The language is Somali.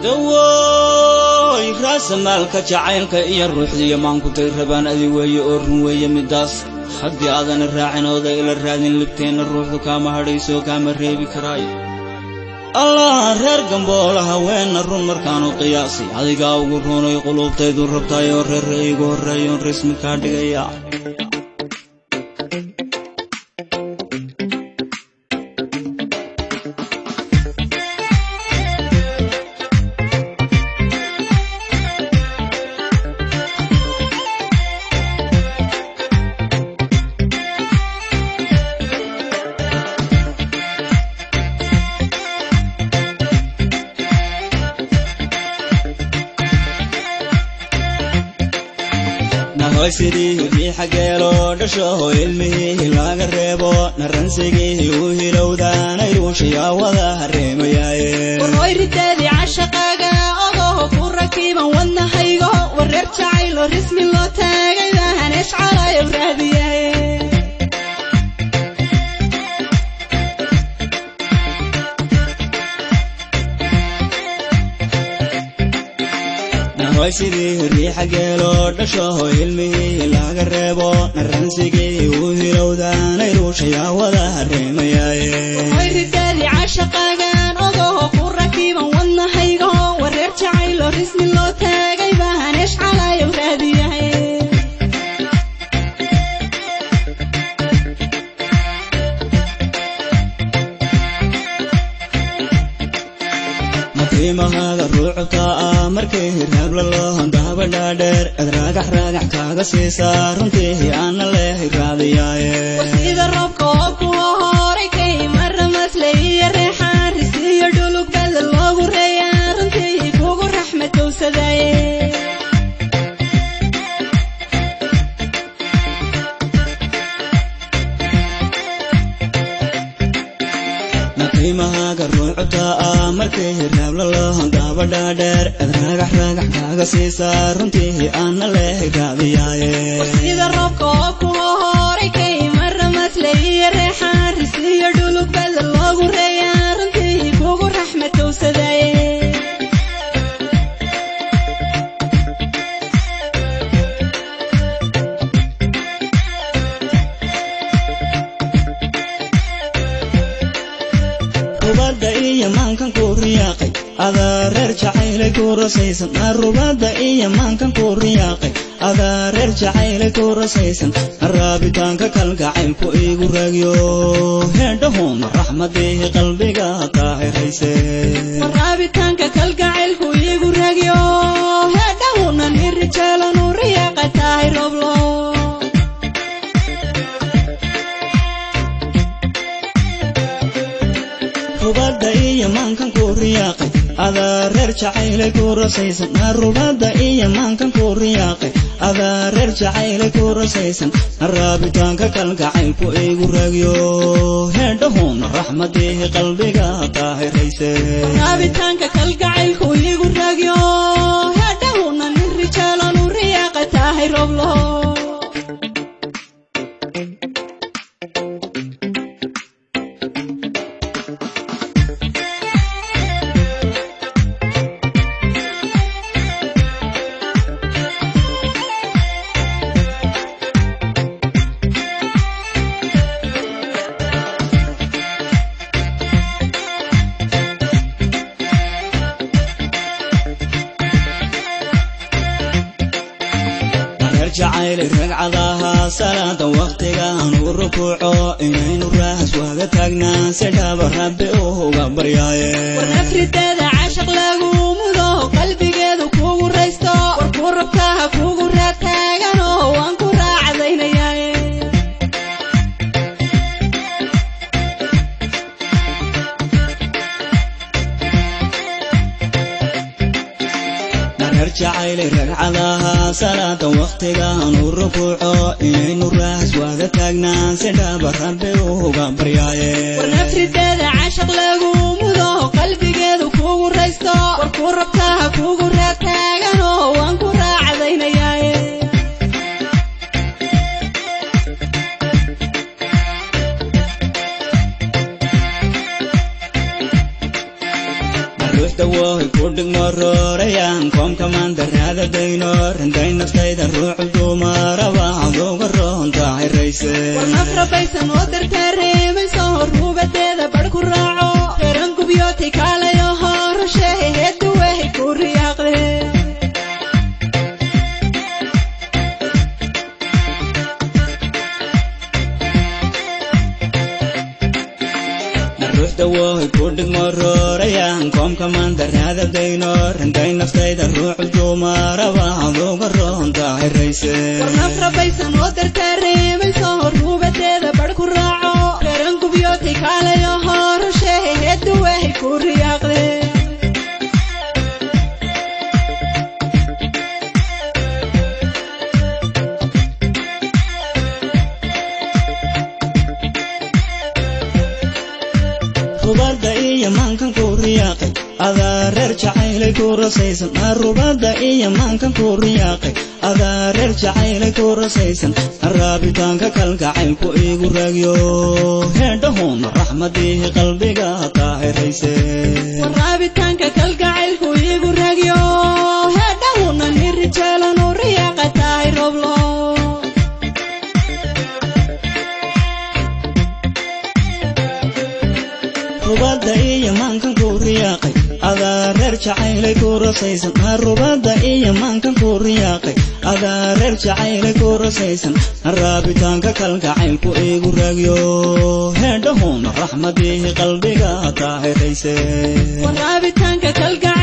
dawooy raasamaalka jacaylka iyo ruuxdiiyo maankutay rabaan adi weeye oo run weeye middaas haddii aadana raacin ooda ila raadin libteenna ruuxdu kaama hadhaysoo kaama reebi karaayo allah reer gamboola haweenna run markaanu qiyaasay adigaa ugu runay quluubtaydu rabtaay oo reerra iigu horreeyoon rasmi kaa dhigaya nahoy sidii riixa geeloo dhashaho ilmihii laga reebo naransigii u hilowdaanayruushayaa wada hareemayaaye warhooy ridaadii cashaqaaga ogoho ku rakiiban wadnahaygo wareer jacaylo rismi loo taagay bahanees calayow raadiyaye nahoy sidii riixa geeloo dhashaho ilmihii laga reebo naransigii u hilowdaanayruushayaa wada hareemayaaye warhooy ridaadii cashaqaagan ogoho ku rakiiban wadnahaygo wareer jacaylo rismi loo taagay bahanees calayow raadiyaye matiimahaaga ruucubta ah markii raabla loo hondaaba dhaadheer ad raagax raagax kaaga siisaa runtii aana leehay raadiyaaye sida roobka oo kuwa horay kay mara maslay iyo reexaan risiyo dhulug bada loogu reeyaa runtii kugu raxmadowsadaaye matiimahaaga ruucubta ah markii raabla loo hondaaba dhaadheer ad raagax raagax kaaga siisaa runtii aana leehay raadiyaaye sida roobka oo kuwa horay kay mara maslay iyo reexaan risiyo dhulug bada loogu reeyaa runtii kugu raxmadowsadaaye rubadda iyo maankan ku riyaaqay adaa reer jacaylay ku rasaysan rubadda iyo maankan ku riyaaqay adaa reer jacaylay ku rasaysan raabitaanka kalgacaylku igu raagyo heedhahuuna raxmadii qalbiga daahirayse raabitaanka kalgacaylku iigu ragyo heedhahuna nin rijeelanu riyaaqa tahay roblo rubadda iyo maankan ku riyaaqay adaa reer jacaylay ku rasaysan rubadda iyo maankan ku riyaaqay adaa reer jacaylay ku rasaysan raabitaanka kalgacaylku igu raagyo heedhahuuna raxmadii qalbiga daahirayse raabitaanka kalgacaylku iigu ragyo heedhahuna nin rijeelanu riyaaqa tahay roblo reer jacaylay ragcadaha salaada wakhtigaan u rukuuco inaynu raahas waaga taagnaa si dhaba rabbi uga baryaaye warnaf ridaada cashaq lagu mudo qalbigeedu kugu raysto war ku rabtaha kugu raad taagano waan ku raacdaynayaaye reer jacaylay ragcadaha salaada wakhtigaan u rukuuco inaynu raahas waaga taagnaa si dhaba rabbi uga baryaaye warnaf ridaada cashaq lagu mudo qalbigeedu kugu raysto war ku rabtaha kugu raad taagano waan ku raacdaynayaaye ruuxda ruuxdawooy ku dhigmo roorayaan koomka maandaraada dayno rinday naftayda ruuxu dumaraba aduga roontahay rayse warnaf rabaysan oo dartaa reemayso ruubadeeda badh ku raaco reeran gubyootay kaalayo horashehe heedda wehay ku riyaaqde ruuxdawooy ku dhigmo roorayaan koomka maandaraada dayno rinday naftayda ruuxu dumaraba aduga roontahay rayse warnaf rabaysan oo dartaa reemayso ruubadeeda badh ku raaco reeran gubyootay kaalayo horashehe heedda wehay ku riyaaqde rubadda iyo maankan ku riyaaqay adaa reer jacaylay ku rasaysan rubadda iyo maankan ku riyaaqay adaa reer jacaylay ku rasaysan raabitaanka kalgacaylku igu raagyo heedhahuun raxmadii qalbiga taahirayse waraabitaanka kalgacaylku iigu ragyo heedhahuna nirijeelanu riyaaqa tahay roblo rubadda iyo maankan ku riyaaqay adaa reer jacaylay ku rasaysan rubadda iyo maankan ku riyaaqay adaa reer jacaylay ku rasaysan raabitaanka kalgacaylku igu raagyo heedhahuun raxmadii qalbiga taahirayse waraabitaanka kalgacaylku